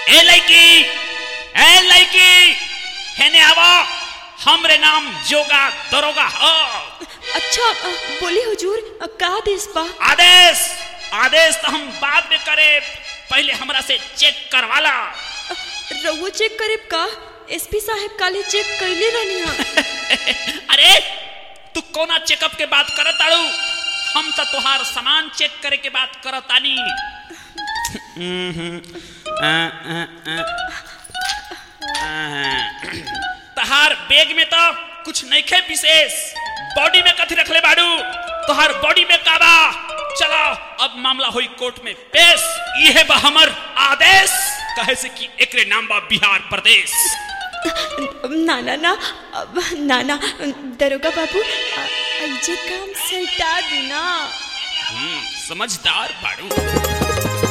ए लड़की ए लड़की हेने आवा हमरे नाम जोगा दरोगा हो अच्छा अ, बोली हुजूर अ, का आदेश बा आदेश आदेश तो हम बाद में करे पहले हमरा से चेक करवाला अ, रउआ चेक करेब का एसपी साहब काले चेक कैले रहनी हा अरे तू कोना चेकअप के बात करत आड़ू हम तो तुहार सामान चेक करे के बात करत आनी तहार बैग में तो कुछ नइखे विशेष बॉडी में कथी रखले बाड़ू तोहार बॉडी में काबा चलो अब मामला हुई कोर्ट में पेश यह बा हमर आदेश कहे से कि एकरे नाम बा बिहार प्रदेश ना ना ना अब, ना ना दरोगा बाबू अ, ऐजे काम सटा देना हम्म, समझदार बाड़ू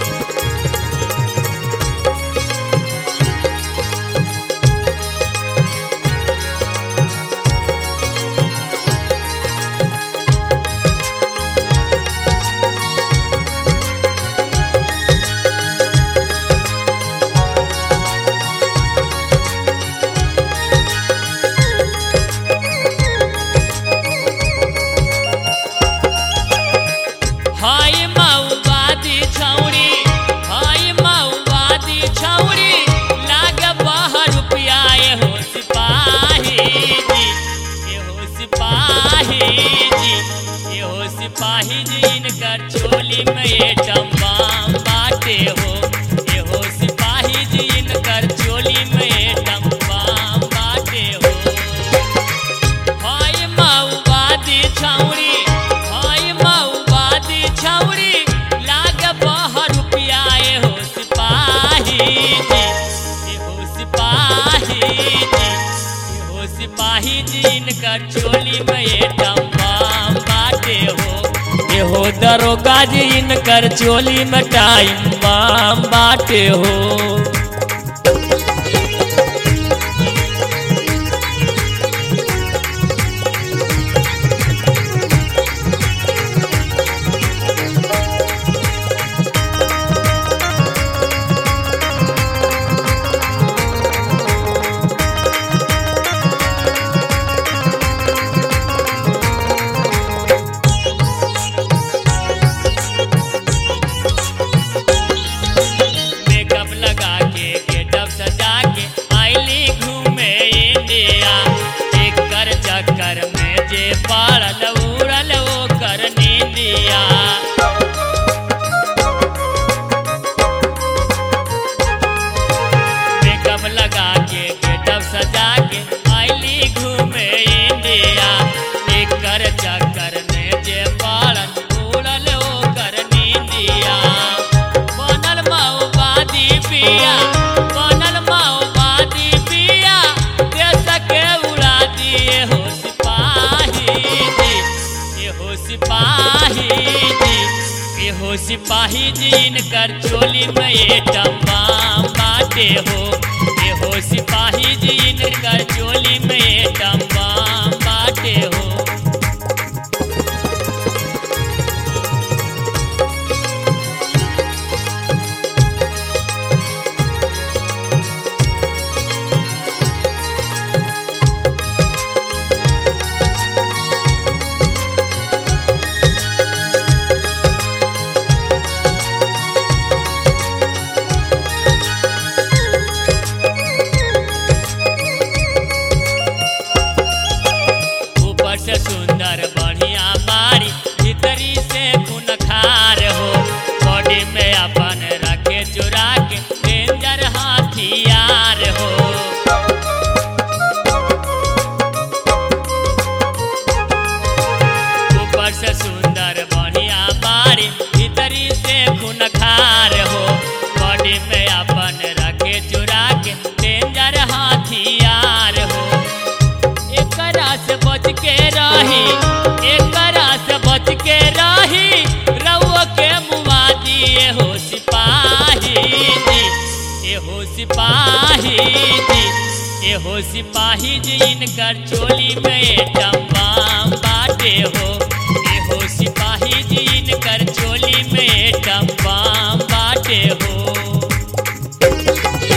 हाय माओवादी छौड़ी हाय माओवादी छौड़ी लाग बाहर रुपया एहो सिपाही जी एहो सिपाही जी एहो सिपाही जी इनकर चोली में एटम बम बाटे हो एहो सिपाही जी इनकर चोली में एटम बम बाटे हो हाय माओवादी छौड़ी हाय माओवादी छौड़ी लाग बाहर रुपया एहो सिपाही जी एहो सिपाही जी एहो सिपाही जी इनकर चोली में एटम बम बाटे हो एहो दरोगा जी इनकर चोली में टाइम बम बाटे हो मेकअप लगा के गेटअप सजा के आईली घूमे इंडिया एक कर चक्कर में जे पड़ल उड़ल वो कर नींदिया मेकअप लगा के गेटअप सजा के आईली घूमे इंडिया एक कर चक्कर में जे पड़ल उड़ल वो कर नींदिया बनल माओवादी पिया बनल माओवादी पिया देश के उड़ा दिए हो सिपाही जी ये हो सिपाही जी ये हो सिपाही जी इनकर चोली में ये टम्बाम बाटे हो ये हो सिपाही जी इनकर चोली में ये टम्बाम बाटे हो ऊपर से सुंदर बढ़िया बारी भीतरी से खून खार हो बॉडी में अपन रखे चुरा के डेंजर हथियार हो ऊपर से सुंदर बढ़िया बारी भीतरी से खून खार हो बॉडी में अपन रखे चुरा के डेंजर हथियार हो एकरा से बच के रही एकरा से बच के रही रउआ के मुआ दिए हो सिपाही जी ए हो सिपाही जी ए हो सिपाही जी इनकर चोली में टम्बाम बाटे हो ए हो सिपाही जी इनकर चोली में टम्बाम बाटे हो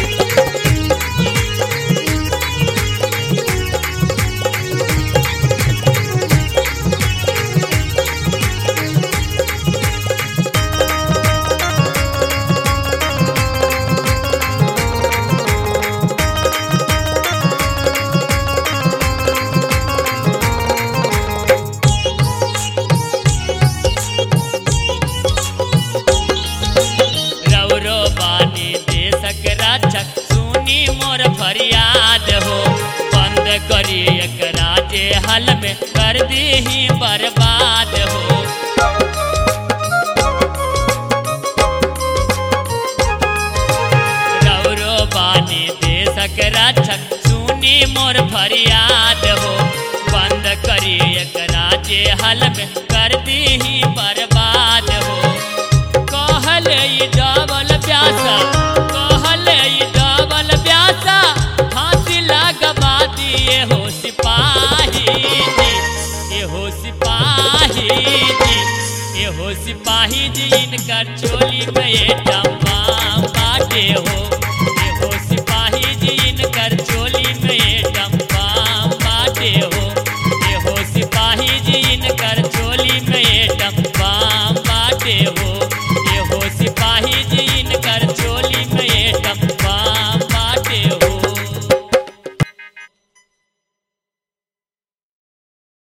हल में कर दी ही बर्बाद हो रौरो बानी देशक रक्षक सुनी मोर फरियाद हो बंद करी एकरा जे हल में कर दी ही बर्बाद हो कहले ई डबल प्यासा कहले ई डबल प्यासा फांसी लगवा दिए हो सिपाही जी ए हो सिपाही जी ए हो सिपाही जी इनकर चोली में ये डम्बा बाटे हो